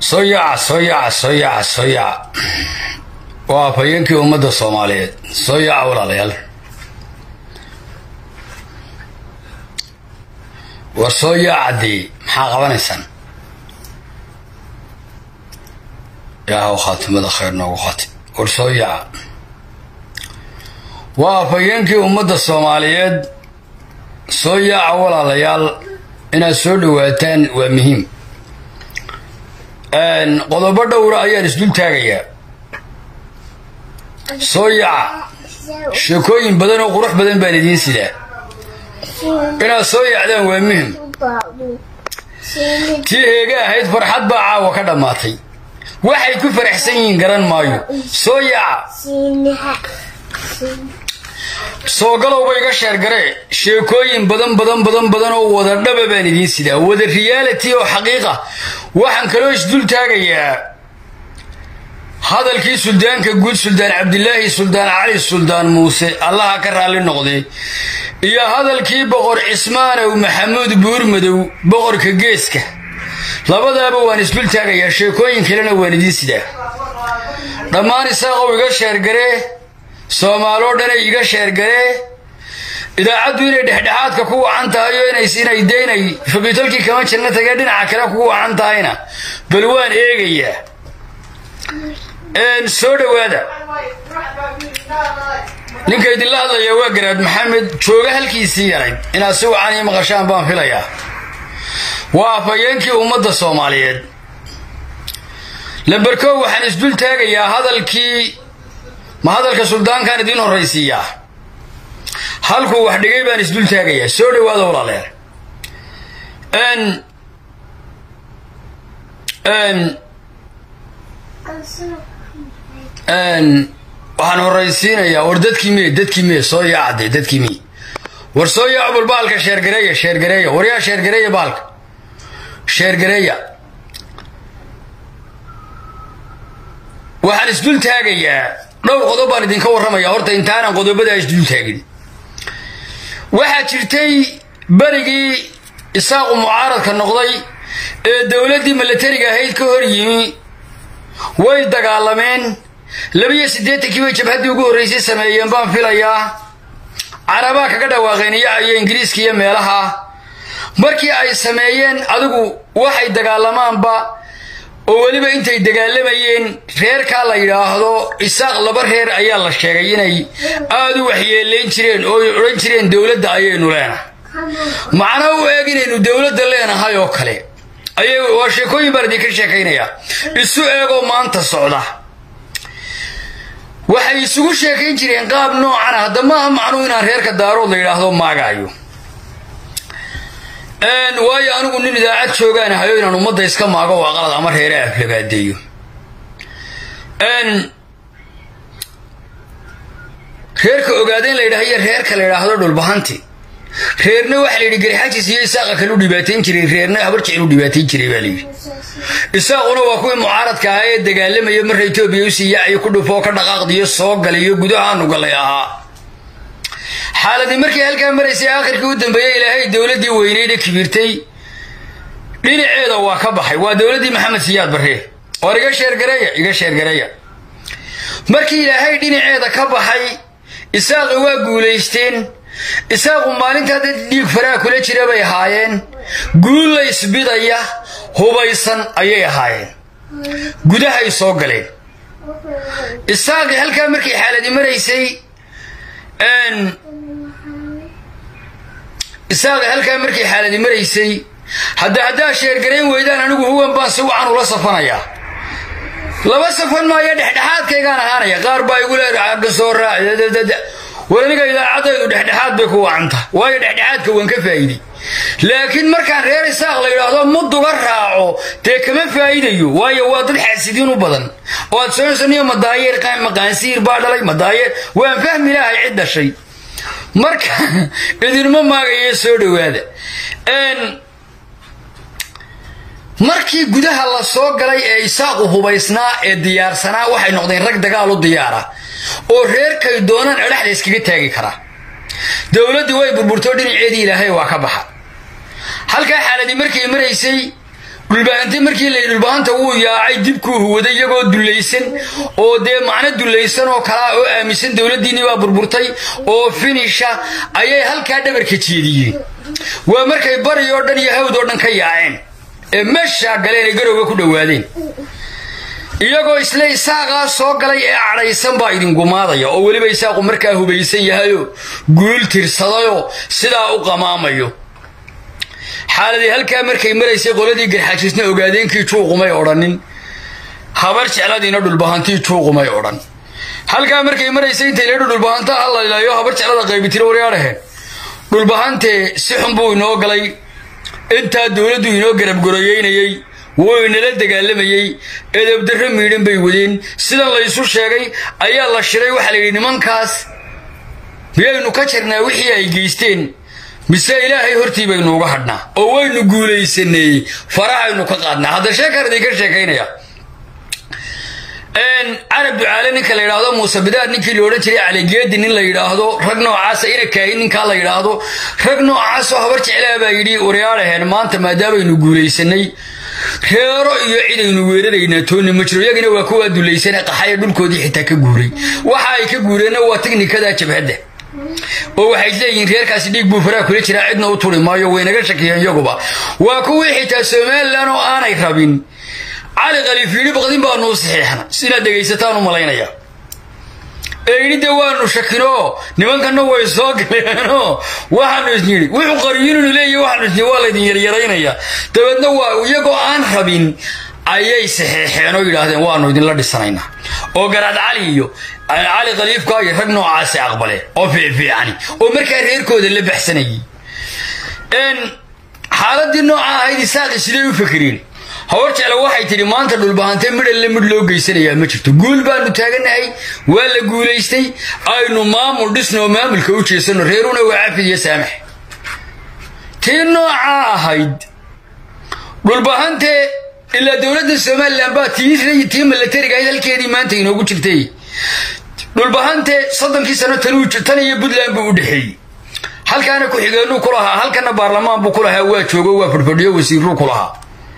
soo yaaca soo yaaca soo yaaca soo yaaca waa afhayeenkii ummadda soomaaliyeed soo yaaca walaalayaal war soo yaacadii maxaa qabanaysaan ilaahow khaatimada khayr noogu qaati war soo yaaca waa afhayeenkii ummadda soomaaliyeed soo yaaca walaalayaal inaad soo dhowaataan waa muhiim qodobo dhowra ayaan isdul taagayaa soo yaaca sheekooyin badan oo qurux badan baan idiin sidaa inaad soo yaacdaan waa muhim tii heega ahayd farxad baa caawa ka dhammaatay waxay ku faraxsan yihiin garan maayo soo yaaca soo galowba iga sheergaree sheekooyin badan badan badan badan oo wada dhaba baan idiin sidaa wada reality oo xaqiiqa waxaan kaloo isdul taagayaa hadalkii suldaanka guud suldaan cabdilaahi suldaan cali suldaan muuse allaha ka raalli noqday iyo hadalkii boqor cismaanow maxamuud buurmadow boqorka geeska labadaaba waan isdul taagayaa sheekooyin kalena waan idiin sidaa dhammaan isaaqow iga sheergaree soomaaloo dhanay iga sheergaree idaacaddu inay dhexdhexaadka ku wacan tahay oo inay daynay faqiitolkii kama jirna tagee dhinaca kale kugu wacan tahayna bal waan eegayaa soo dhowaada ninka idinla hadlaya waa garaad maxamed jooga halkiisii yarayd inaad si wacan ii maqashaan baan filayaa waa afhayeenkii ummadda soomaaliyeed lamberkow waxaan isdul taagayaa hadalkii ma hadalka suldaankaan idiin horraysiiyaa halkuu wax dhigay baan isdul taagayaa soo dhowaada walaaleer waxaan horraysiinayaa war dadkii miye dadkii miye soo yaacade dadkii miye war soo yaaco bal baalka sheergareeya sheergareeya war yaa sheergareeya baalka sheergareeya waxaan isdul taagayaa dhowr qodob baan idinka warramaya horta intaanan qodobadaa isdul taagin waxaa jirtay berigii isaaqu mucaaradka noqday ee dowladdii milatariga ahayd ka hor yimi way dagaalameen labiyo siddeetankii bay jabhaddii ugu horraysay sameeyeen baan filayaa carabaa kaga dhawaaqeen iyo iyo ingiriiska iyo meelaha markii ay sameeyeen adigu waxay dagaalamaanba oo weliba intay dagaalamayeen reerkaa la yidhaahdo isaaq laba reer ayaa la sheegay inay aada u waxyeelayn jireen oo ay odhan jireen dowladda ayaynu leenahay macnaa u eeg inaynu dowladda leenahay oo kale ayay waa sheekooyin baan idinka sheekaynayaa isu eegoo maanta socda waxay isugu sheekayn jireen qaab noocan ah hadda maaha macnuu inaan reerka daarood la yidhaahdo maagaayo waayo anigu nin idaacad joogaan ahayo inaan ummadda iska maago waa qalad ama reere aflagaadeeyo reerka ogaadeen la yidhaha iyo reerka la yidhaahdo dhulbahanti reerna waxa la yidhi garxaajis iyo isaaqa kale u dhibaatayn jiray reerna habar jecel u dhibaatayn jiray baa layidhi isaaquna waa kuwii mucaaradka ahaa ee dagaalamaya marra etoobiya u siiyaayo ku dhufoo ka dhaqaaqdiyo soo galayo gudahaanu galay ahaa xaaladii markii halkaa maraysay aakhirkii u dambeeyey ilaahay dowladdii weyneyda kibirtay dhinaceeda waa ka baxay waa dowladdii maxamed siyaad barre war iga sheergareeya iga sheergareeya markii ilaahay dhinaceeda ka baxay isaaqi waa guulaysteen isaaqu maalintaa dad dhiig faraha kula jira bay ahaayeen guulla isbidaya hubaysan ayay ahaayeen gudahay soo galeen isaaqi halkaa markii xaaladii maraysay isaaqi halkaa markay xaaladi maraysay hadda haddaa sheergarayn weydaan anigu huwan baan si wacan ula safanayaa laba safan maayo dhexdhexaadkaygaan ahaanaya qaar baa igu leedahay agga soo raac war aniga idaacadaydu dhexdhexaad bay ku wacanta waayo dhexdhexaadka waan ka faa'iiday laakiin markaan reer isaaq la yidhaahdo muduga raaco dee kama faa'iidayo waayo waa dad xaasidiin u badan oo aad soonsaniyo madaayeer maqaansiir baa dhalay madaayeer waan fahmi lahay cid dhashay marka idinma maagayo soo dhowaada markii gudaha la soo galay ee isaaqu hubaysnaa ee diyaarsanaa waxay noqdeen rag dagaal u diyaara oo reerkay doonaan adhaxda iskaga taagi karaa dowladdii way burburtoo dhinaceedii ilaahay waa ka baxa halkaa xaaladii markay maraysay dhulbahante markii layidhi dhulbahanta wuu yaacay dibkuu huwaday iyagoo dullaysan oo dee macno dullaysan oo kalaa oo aaminsan dowladdiinnii baa burburtay oo finisha ayay halkaa dhabarka jeediyeen waa markay bari oo dhan iyo hawd oo dhan ka yaaceen ee meeshaa galeen ay garowga ku dhowaadeen iyagoo isle isaaqaa soo galay ee cadhaysan baa idin gumaadaya oo weliba isaaqu markaa hubaysan yahayoo guul tirsadayoo sidaa u qamaamayo xaaladii halkaa markay maraysay qoladii garxaajisna ogaadeenkii juuqumay odhanin habar jecladiina dhulbahantii juuqumay odhan halkaa markay maraysay intay leedhu dhulbahanta hallaylayo habar jeclada qaybitiro waryaadhaheen dhulbahantee si xun buu inoo galay intaa dowladdu inoo garabgoroyeynayey wuu inala dagaalamayey edabdarro miidhan bay wadeen sidan laysu sheegay ayaa la shiray waxaa layidhi nimankaas miyaynu ka jirnaa wixii ay geysteen mise ilaahay hortii baynu uga hadhnaa oo waynu guulaysanay farahaynu ka qaadnaa hadda sheekar idinka sheekaynaya carab ducaale ninka la yidhaahdo muuse bidaad ninkii la odhan jiray caligeedi nin la yidhaahdo rag noocaasa ina kaahin ninkaa la yidhaahdo rag noocaasoo habar jeclaa baa yidhi waryaadhaheen maanta maadaamaynu guulaysanay reero iyo cidaynu weeraraynaa toonni ma jiro iyagina waa kuwaa dulaysane qaxaya dhulkoodii xitaa ka guuray waxa ay ka guureenna waa tiknikada jabhadda oo waxay leeyihiin reerkaasi dhiig buu faraa kula jiraa cidna u turi maayo waynaga shakiyeen iyaguba waa kuwii xitaa somalilan oo aanay rabin cali khaliif yidhi baqdin baanuu saxiixna inaad dhegaysataan u malaynaya ee yidhi dee waanu shakinoo nimankanna way soo galeenoo waxaanu isnidhi wuxuu qariyinunu leeyahy waxaanu isnidhi waa laydin yaryaraynaya dabeedna waa iyagoo aan rabin ayay saxeexeen oo yidhaahdeen waanu idinla dhisanaynaa oo garaad cali iyo cali khaliifka iyo rag noocaasi aqbaleen oo fiicfiicani oo markaa reerkooda la baxsanayay xaaladii nooca ahayd isaaqi siday u fakireen hawar jecla waxay tidhi maanta dhulbahante midhalle midh loo geysanayaa ma jirto guul baanu taaganahay waa la guulaystay aynu maamul dhisno oo maamulka u jeesanno reeruna waa cafid iyo saamax tii nooca ahayd dhulbahante ilaa dowladda somalilan baa tii tii milatariga ahayd halkeedii maanta inoogu jirtay dhulbahante soddonkii sano tan iyo puntland buu u dhexeeyey halkaana ku-xigeenuu ku lahaa halkana baarlamaan buu ku lahaa waa joogo waa fadhfadhiyo wasiiruu ku lahaa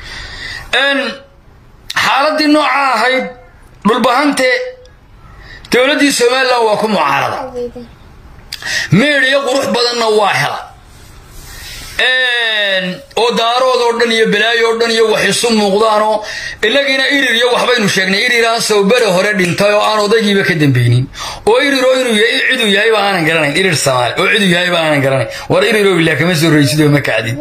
xaaladii nooca ahayd dhulbahante dowladdii somalilan waa ku mucaarada meedhiyo qurux badanna waa hela oo daarood oo dhan iyo balaayo oo dhan iyo wax isu muuqdaanoo inagiina irir iyo waxbaynu sheegnay iriraan sawbere hore dhintay oo aan odaygiiba ka dambeynin oo iriroo inuu ciduu yahay ba aanan garanayn irir samaali oo ciduu yahay ba aanan garanayn war iriroo ilaa kama soo raysidoo ma kacdid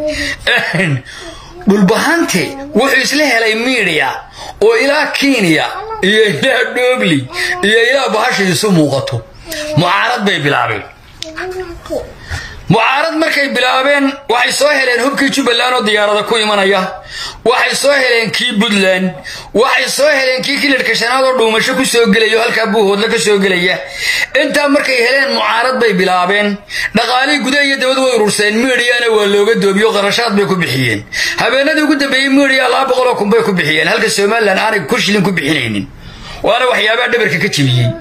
dhulbahante wuxuu isla helay miidiya oo ilaa kenya iyo ilaa dhoobli iyo ilaa bahasha isu muuqato mucaarad bay bilaabeen mucaarad markay bilaabeen waxay soo heleen hubkii jubbaland oo diyaarada ku imanaya waxay soo heleen kii puntland waxay soo heleen kii kilarka shanaad oo dhuumasho ku soo gelaya oo halkaa buuhoodla ka soo gelaya intaa markay heleen mucaarad bay bilaabeen dhaqaalihii gudaha iyo dabad way ururseen miidiyana waa looga doobiyo qarashaad bay ku bixiyeen habeenadii ugu dambeeyey miidiya laba boqoloo kun bay ku bixiyeen halka somalilan aanay ku shilin ku bixinaynin waana waxyaabaha dhabarka ka jebiyey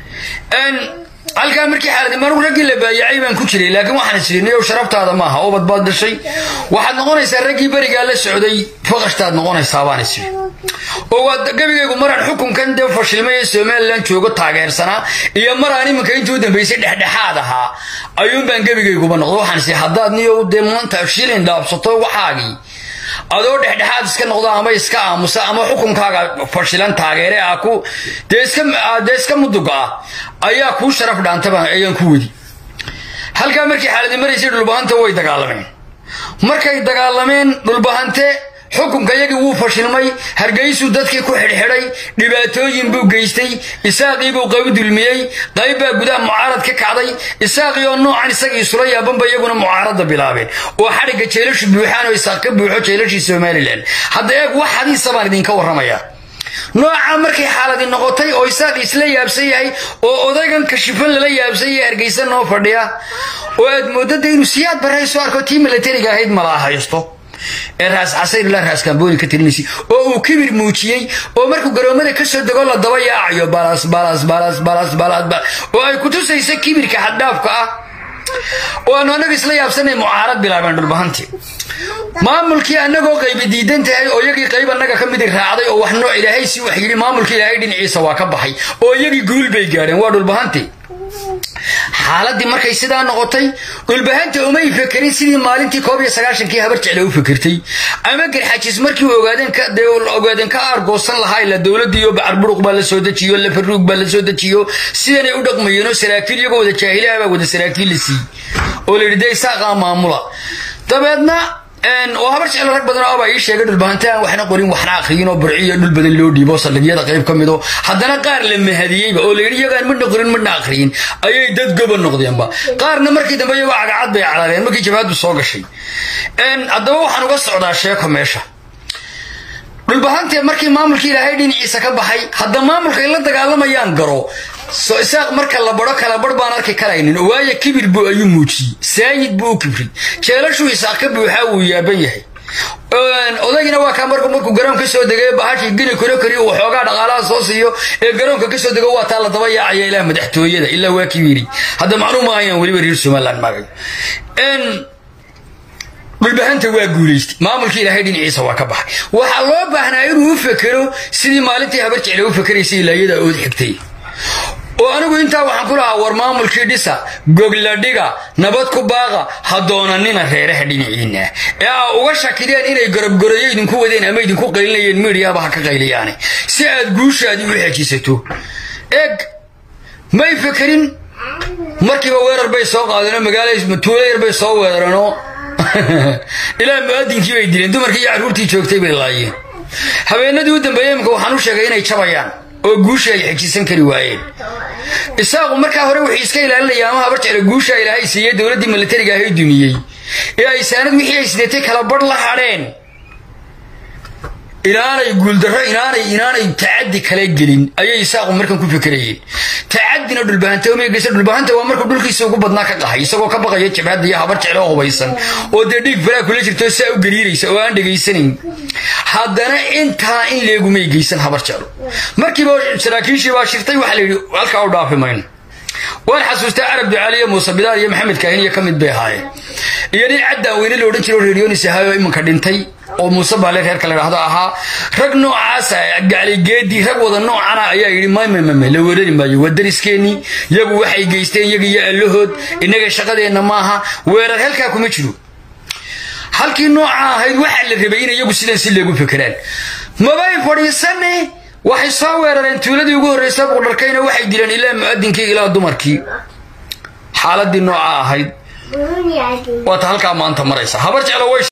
halkaa markii xaaladimanu raggii la baayacay baan ku jiray laakiin waxaan isirinayow sharaftaada maaha oo badbaad dhashay waxaad noqonaysaa raggii berigaa la socday faqashtaad noqonaysaa baan isiri oo waa gebigaygu maraan xukunkan dee fashilmay ee somalilan joogo taageersanaa iyo maraan iminka intii u dambaysay dhexdhexaad ahaa ayuun baan gebigayguba noqdo waxaan isiri haddaad niyow dee maanta shilin dhaabsato waxaagii adoo dhexdhexaad iska noqdo ama iska aamusa ama xukunkaaga fashilan taageere ah ku dee iska muduga ah ayaa kuu sharaf dhaantaba ayaan ku wadi halkaa markii xaaladi maraysay dhulbahanta way dagaalameen markay dagaalameen dhulbahante xukunka yagii wuu fashilmay hargeysuu dadkii ku xidhxidhay dhibaatooyin buu geystay isaaqii buu qayb dulmiyey qayb baa gudaha mucaarad ka kacday isaaqii oo noocan isagii isula yaabanba iyaguna mucaaradda bilaabeen oo xadhigga jeelashu buuxaan oo isaaq ka buuxo jeelashii somalilan hadda eeg wax hadiisa baan idinka warramaya nooca markay xaaladi noqotay oo isaaq isla yaabsan yahay oo odaygan kashifan lala yaabsan yahay hargeysa noo fadhiya oo aad moodada inuu siyaad barayso arko tii milatariga ahayd malaa haysto ee raas casayr ilaa raas kambooni ka tirinaysa oo uu kibir muujiyey oo markuu garoomada ka soo dego la daba yaacayo balas balas balas balas balas oo ay ku tusaysa kibirka xaddhaafka ah oo aanu annaga isla yaabsanay mucaarad bilaabeen dhulbahantii maamulkii annagoo qaybi diidan tahay oo iyagii qayb annaga ka midi raacday oo wax nooc ilaahay si wax yidhi maamulkii ilaahay dhinaciisa waa ka baxay oo iyagii guul bay gaadheen waa dhulbahantii xaaladii markay sidaa noqotay dhulbahanta umay fekerin sidii maalintii koob iyo sagaashankii habar jecle u fekertay ama garxajis markii ogaadeen ka aargoosan lahaa ila dowladdiiyo bacarburuq baa la soo dejiyo lafaruug baa la soo dejiyo sidanay u dhaqmayeenoo saraakiil iyagoo wada jaahilaha baa wada saraakiil la siiyey oo la yidhi dee isaaqaa maamula dabeedna oo habar jecel rag badan oo abaa ii sheegay dhulbahante aan waxna qorin waxna akhriyin oo burciyo dhul badan loo dhiibo saldhigyada qayb ka mido haddana qaar la mahadiyeyba oo la yidhi iyagaan midna qorin midna akhriyin ayay dad goba noqdeenba qaarna markii dambe iyagoo cagacad bay carareen markii jabhaddu soo gashay haddaba waxaan uga socdaa sheeko meesha dhulbahante markii maamulkii ilaahay dhinaciisa ka baxay hadda maamulkay la dagaalamayaan garo so isaaq marka la baro kala bar baan arki karaynin waayo kibir buu ayuu muujiyey saayid buu u kibray jeelashuu isaaq ka buuxaa wuu yaaban yahay odagina waa kaa marku markuu garoon ka soo degay bahashii gini koro kariyo waxoogaa dhaqaalaha soo siiyo ee garoonka ka soo dego waa taa la daba yaacaya ilaa madaxtooyada ilaa waa kibiri hadda macnuu ma ayaan weliba reer somaliland magayo dhulbahanta waa guulaystay maamulkii ilaahay dhinaciisa waa ka baxay waxaa loo baahnaa inuu u fekero sidii maalintii habar jecle u fekeraysay ilaayada ood xigtay oo anigu intaa waxaan ku lahaa war maamulkii dhisa gogladhiga nabad ku baaqa ha doonanina reeraha dhinaciinna ee aa uga shakideen inay gorobgoroyo idinku wadeen ama idinku qaylinayeen miidhiyaba ha ka qayliyaane si aad guushaadii u xejisato eeg may fekerin markiiba weerar bay soo qaadeenoo magaala tuulo yar bay soo weerareenoo ilaa mu'adinkii bay dileen dumarkii iyo carruurtii joogtay bay laayeen habeenadii u dambeeyey imika waxaan u sheegay inay jabayaan oo guusha ay xejisan kari waayeen isaaqu markaa hore wuxuu iska ilaalinaya ama habar jecla guusha ilaahay siiyey dowladdii militariga ahay dumiyey ee ay saanad wixii ay sideetay kala badh la hadheen inaanay guuldarro inaanay inaanay tacaddi kale gelin ayay isaaqu markan ku fekerayeen tacadina dhulbahanta umay geysa dhulbahanta waa markuu dhulkiisa ugu badnaa ka qahay isagoo ka baqaya jabhadda iyo habar jecle oo hubaysan oo dee dhiig falaa kula jirto saa u gariiraysa oo aan dhegaysanayn haddana intaa in leegumay geysan habar jeclo markiiba saraakiishii baa shirtay waxaa la yidhi halkaa u dhaafi mayno waan xasuustaa carab ducaaliyo muuse bidaar iyo maxamed kaahin iyo ka mid bay ahaayeen iyo nin caddaan weyne la odhan jiro reeryonis ahaay oo iminka dhintay oo muuse baale reerka la dhahdo ahaa rag noocaasa gacligeedii rag wada noocana ayaa yidhi maymamame la weerari maayo waa dariskeenii yagu waxay geysteen iyaga iyo allahood innaga shaqadeenna maaha weerar halkaa kuma jiro halkii nooca ahayd waxaa la rabay in iyagu sidan si leegu fekeraan mabay fadhiisane waxay soo weerareen tuuladii ugu horraysa buqdharkayna waxay dileen ilaa mu'adinkii ilaa dumarkii xaaladii nooca ahayd waata halkaa maanta maraysa habar jeclo way